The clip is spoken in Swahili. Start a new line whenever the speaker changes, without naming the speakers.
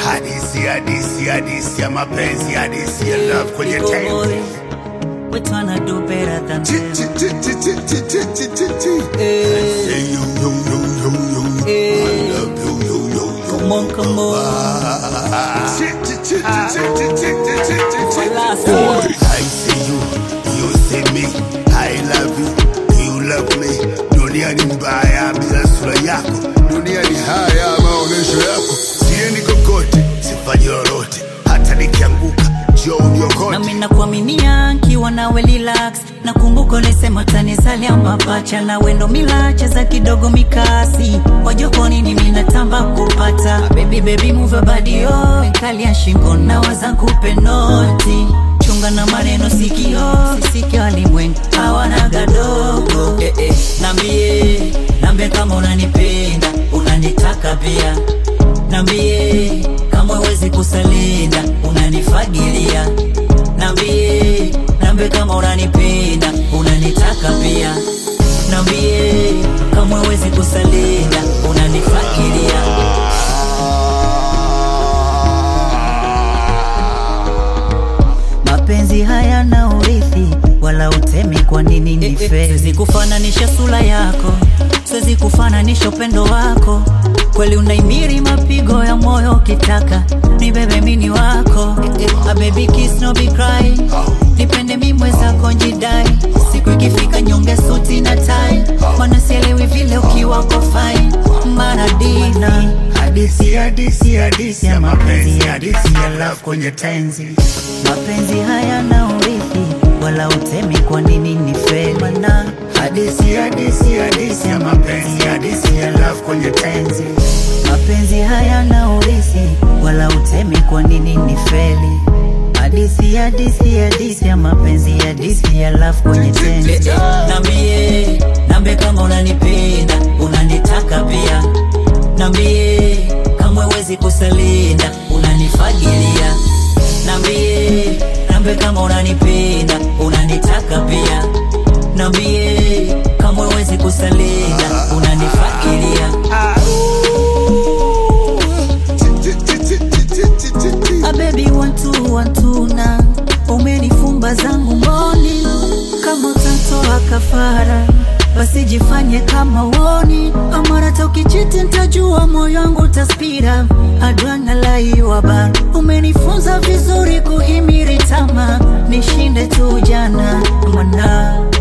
hadisi hadisi hadisi ya mapenzi hadisi ya love kwenye
Big
tenzi
boy, we tryna do better than
Chi,
them.
chi, chi, chi, chi, chi, chi, chi, chi, chi.
Eh,
Say you, you, you, you, you.
Eh.
I love you, you, you, you.
Come on, come on.
Ah. Chi, chi, chi, chi, chi, chi, chi, chi, chi, chi.
Last
Boy,
one.
I see you, you see me. I love you, you love me. Dunia ni mbaya bila sura yako, dunia ni haya maonyesho yako. Siendi kokote, sifanyi lolote, hata nikianguka njoo uniokote.
nami nakuaminia nkiwa nawe relax nakumbuka ulisema tanizalia mapacha na wendo milache za kidogo mikasi wajokoni ni minatamba kupata baby baby move your body oh kalia shingo na waza kupe noti chunga na maneno sikio sisike walimwengu hawana gadogo eh, eh. nambie nambie kama unanipenda unanitaka pia nambie kama huwezi kusalinda unanifagilia nambie nambie kama unanipenda unanitaka pia nambie kama huwezi kusalinda unanifagilia mapenzi hayana urithi wala utemi kwa nini ni fe siwezi kufananisha sura yako siwezi kufananisha upendo wako kweli unaimiri mapigo ya moyo ukitaka ni bebe mini wako a baby kiss no be cry nipende mi mwezako njidai siku ikifika nyonge suti na tai mana sielewi vile ukiwa uko fine maradina
Hadisi, hadisi, hadisi ya mapenzi, hadisi ya love kwenye tenzi.
mapenzi hayana urithi wala utemi kwa nini ni feli mana
Hadisi, hadisi, hadisi ya mapenzi, hadisi ya love kwenye tenzi.
mapenzi hayana urithi wala utemi kwa nini ni feli hadisi hadisi hadisi ya mapenzi hadisi ya love kwenye tenzi nambie nambie kama unanipenda unanitaka pia nambie kama huwezi kusalinda unanifagilia nambie nambie kama unanipenda unanitaka pia nambie kama huwezi kusalinda unanifagilia A baby one two one two na umenifumba zangu mboni kama utatoa kafara basi jifanye kama uoni amara tokichiti ntajua moyo wangu utaspira adwana laiwa bar umenifunza vizuri kuhimiri tama nishinde tu jana mana